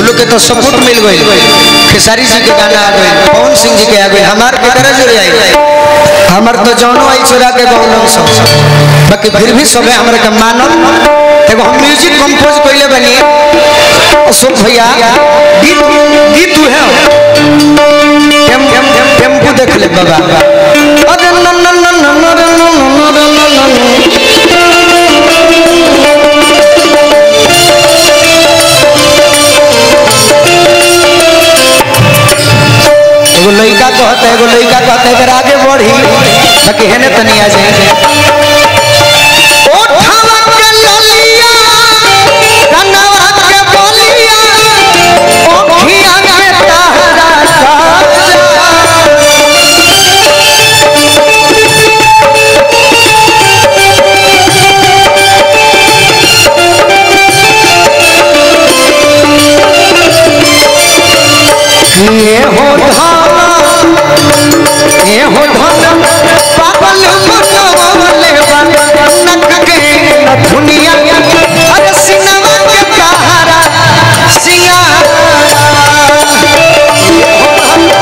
लोग के तो सपोर्ट मिल गई खेसारी जी के गाना आ गई पवन सिंह जी के आ गई हमार के तरह जुड़ आई हमार तो जौनो आई चुरा के गौलम सब बाकी फिर भी सबे हमरा के मानल एगो हम म्यूजिक कंपोज कइले बनी अशोक भैया गीत गीत है टेम टेम टेम्पू देख ले बाबा अरे न न न न न न न न न न एगो लड़का कहता है एगो लड़का कहता है अगर आगे बढ़ी बाकी है ना तनी आ जाए ओठवा के ललिया कनवा के बलिया ओखिया के तारा ये हो धाम ये हो धाम पागल मनवले नक के दुनिया अरे सिनवा के कहारा सिंगारा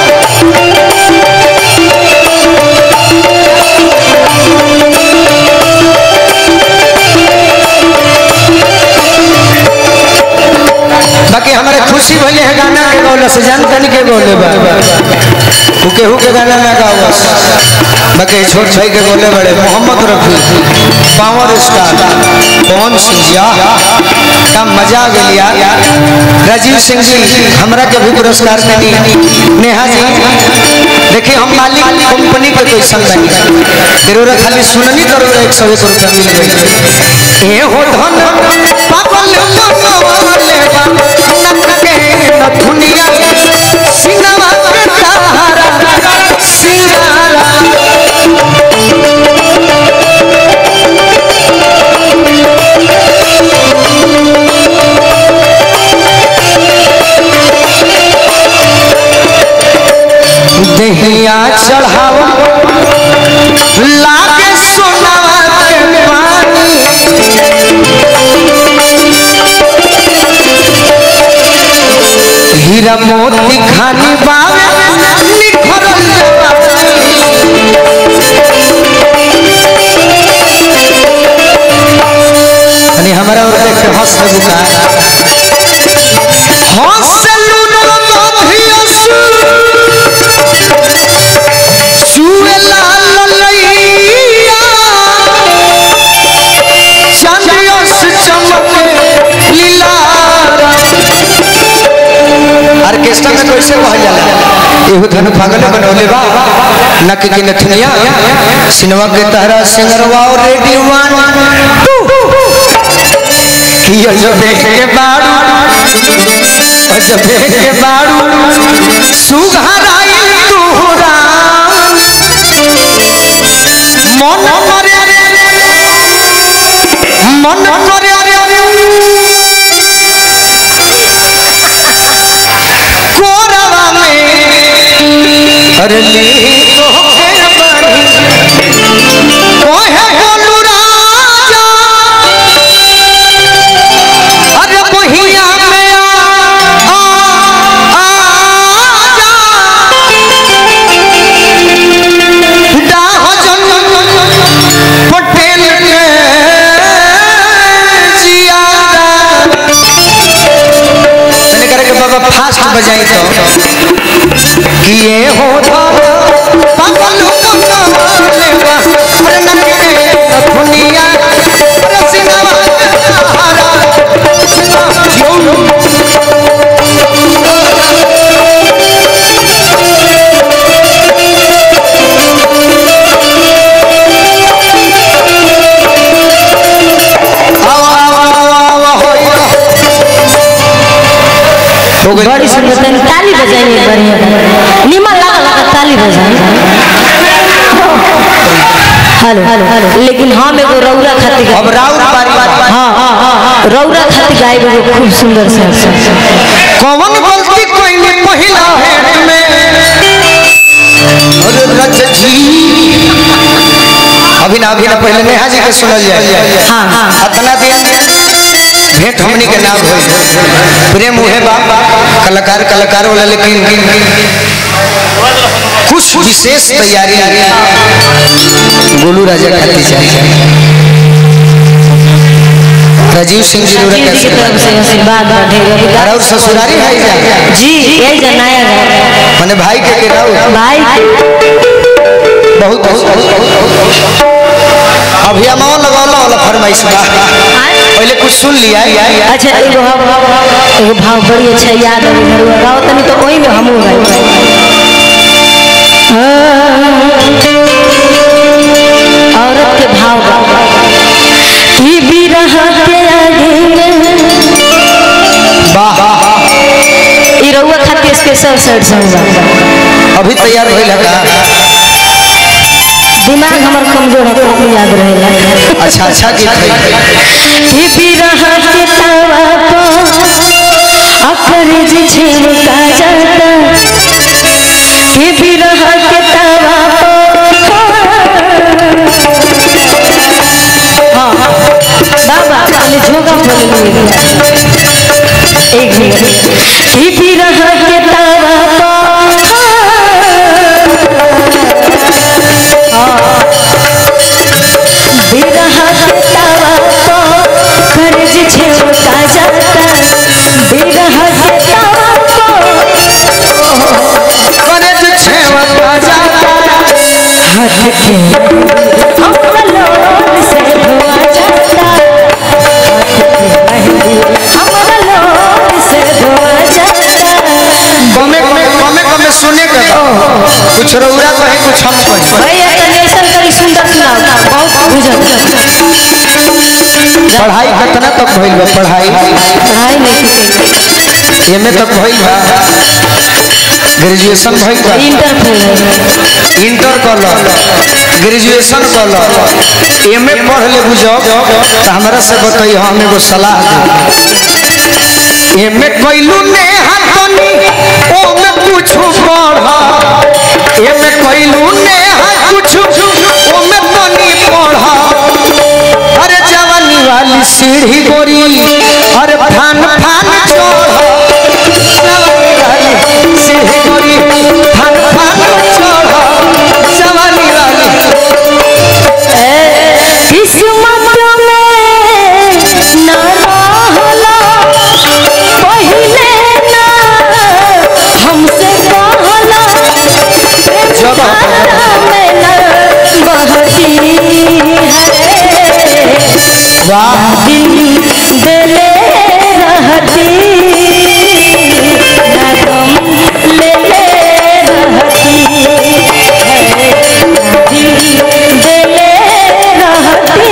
बाकी हमारे खुशी भले है गाना के गौले से जान तन के गौले बा उ केहू के गाना ना गाओ बाकी छोट भाई के गौले बड़े मोहम्मद रफी पावर स्टार पवन सिंह जी का मजा आ गया यार राजीव सिंह जी हमरा के भी पुरस्कार देनी नेहा जी देखिए हम मालिक कंपनी के कोई संग नहीं तेरोरा खाली सुननी तरोरा एक सौ एक रुपया मिल गई ये हो धन पागल मनवाले बा नक के दुनिया सिनवा के तारा सिंगारा दहिया चढ़ावा लागे सोनावा के पानी हीरा मोती खानी बावे निखरल जवानी हमारा और देख के हंस के बुका हंसलू न मधियसु चुएला ललैया चांदियस चमके लीलारा ऑर्केस्ट्रा में कैसे कहल जाला एहू धनु पागल बनौले बा नक के नथनिया सिनेमा के तहरा सिंगरवा और रेडियो वन किया जब देख के बाड़ू और जब देख के बाड़ू सुघराई तोहरा मन मरे मन मरे कोरवा में अरे ले तोहके बानी ओहे बोलू राजा अरे बहिया में आ आ आजा डाह जन पटेल के जियादा मैंने करे कि बाबा फास्ट बजाई तो कि ये हो पागल कमाले बा अरे नके दुनिया अरे सिनेमा हो गई बड़ी सुंदर तनी ताली बजाइए बढ़िया निमन लगा लगा ताली बजाई हेलो हेलो लेकिन हम एगो रौरा खातिर अब राउर बारी बारी हाँ हाँ हाँ रौरा खातिर गायब एगो खूब सुंदर सा कौन गलती कोई नहीं पहिला हेट में अरे रच जी अभी ना अभी ना पहले नेहा जी के सुनल जाए हाँ हाँ अपना दिया भेंट हमनी के नाम होई प्रेम उहे बा कलाकार कलाकार वाला लेकिन कुछ विशेष तैयारी गोलू राजा खाती चाहिए राजीव सिंह जी रोरा राजीव जी की कैसे तरफ से आशीर्वाद बढ़ेगा और ससुरारी है जा जी यही जनाया है माने भाई के के राउ भाई बहुत बहुत अभी अमाओ लगौला वाला फरमाइश बा पहले कुछ सुन लिया अच्छा एगो हम- एगो भाव बड़ी अच्छा याद है घर गाओ तनी तो वही में हमहू गए औरत के भाव बा ई बिरह के आगे वाह ई रउआ खातिर स्पेशल सेट सॉन्ग बा अभी तैयार भइल है का दिमाग हमर कमजोर है तो याद रहेला अच्छा अच्छा गीत है ई बिरह के तावा पर अकर जी छिलका जाता ई बिरह के तावा पर हाँ बाबा खाली झोंका बोल एक मिनट ई बिरह के तावा पर बिरह के तावा पर कर्ज झेलता जाता बिरह के तावा पर करे जे छेवता जाता हाथ के अमलोन से धुआ जाता हाथ के मेहंदी अमलोन से धुआ जाता कमे कमे कमे कमे सुने के बा। कुछ रउरा कहे कुछ हम कहे भैया तनी ऐसा करी सुंदर सुनाओ बहुत बुझल पढ़ाई कितना तक भइल बा पढ़ाई पढ़ाई नहीं की एमए तक भइल बा ग्रेजुएशन भइल बा इंटर फेल है इंटर कर लो ग्रेजुएशन कर लो एमए पढ़ ले बुझो तो हमरा से बताई हम एगो सलाह दे एमए कइलू ने हाथनी ओ में कुछ पढ़ एमए कइलू ने कुछ ओ में तनी पढ़ अरे जवानी वाली सीढ़ी गोरी अरे फान फान चढ़ जवानी वाली सीढ़ी गोरी फान फान चढ़ जवानी वाली किस्मत में ना रहला पहिले ना हमसे कहला प्रेम जब- धारा में ना बहती है वाह दिल दिले रहती ना गम ले रहती है दिल दिले रहती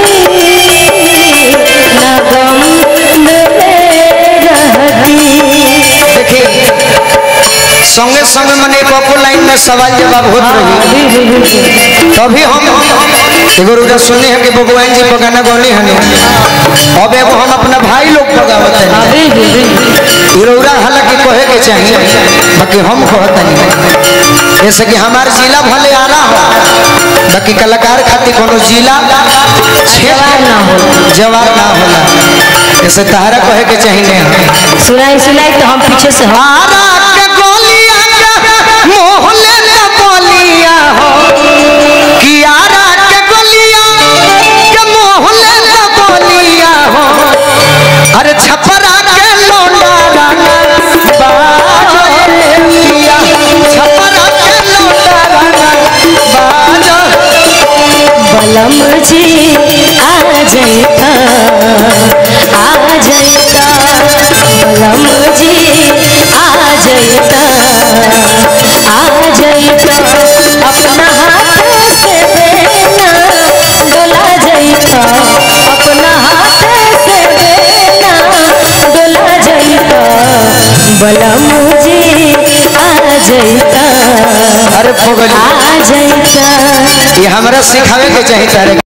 ना गम ले रहती देखिए संगे संगे मने पप्पू लाइन में सवाल जवाब होत रही तभी हम एगो रुजा सुनने हैं कि भगवान जी को गाना गौनी हने अब एगो हम अपना भाई लोग को गावत हैं इरौरा हालांकि कहे के चाहिए बाकी हम कहत नहीं जैसे कि हमार जिला भले आला हो बाकी कलाकार खातिर कोनो जिला जवाब ना हो जवाब ना होला जैसे तहरा कहे के चाहिए सुनाई सुनाई तो हम पीछे से हम आरा के गोलिया के मोहले के गोलिया हो कि आरा के गोलिया के मोहले के गोलिया हो अरे छपरा के लोंडा राना बाजो पिया छपरा के लोंडा राना बाजो बलम जी आ जाइता आ जाइता बलम जी आ जाइता आ जाइता अपना हाथ से देना डोला जाइता अपना हाथ से देना डोला जाइता बलम जी आ जाइता अरे पगली आ जाइता ये हमरा सिखावे के चाहिए तारे